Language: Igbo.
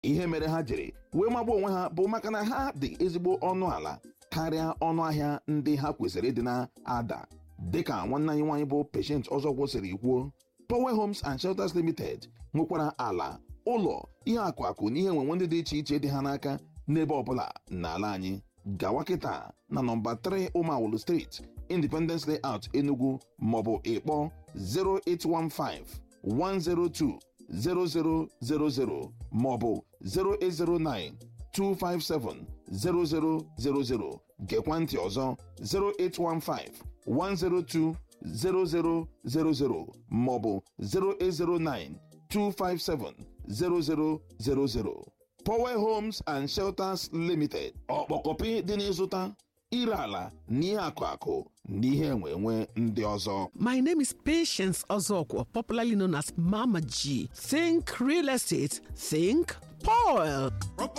ihe mere ha jiri wee magba onwe ha bụ maka na ha dị ezigbo ọnụ ala karịa ọnụ ahịa ndị ha kwesịrị ịdị na-ada dịka nwanne anyị nwaanyị bụ Patient Ọzọgwọ siri kwuo Power Homes and Shelters Limited nwekwara ala ụlọ ihe akụ akụ na ihe enwenwe ndị dị iche iche dị ha n'aka n'ebe ọbụla n'ala anyị gawa kịta na nọmba 3 Ụmawulu Street Independence Layout Enugu maọbụ ịkpọ 0815 102 0000 maọbụ 0809 257 0000 gekwa ntị ọzọ 0815 102 0000 maọbụ 0809 257 0000 Power Homes and Shelters Limited ọkpọkọpị dị n'ịzụta ire ala na ihe akụ akụ na ihe enwe enwe ndị ọzọ My name is Patience Ozokwo, popularly known as Mama G. Think real estate, think Paul.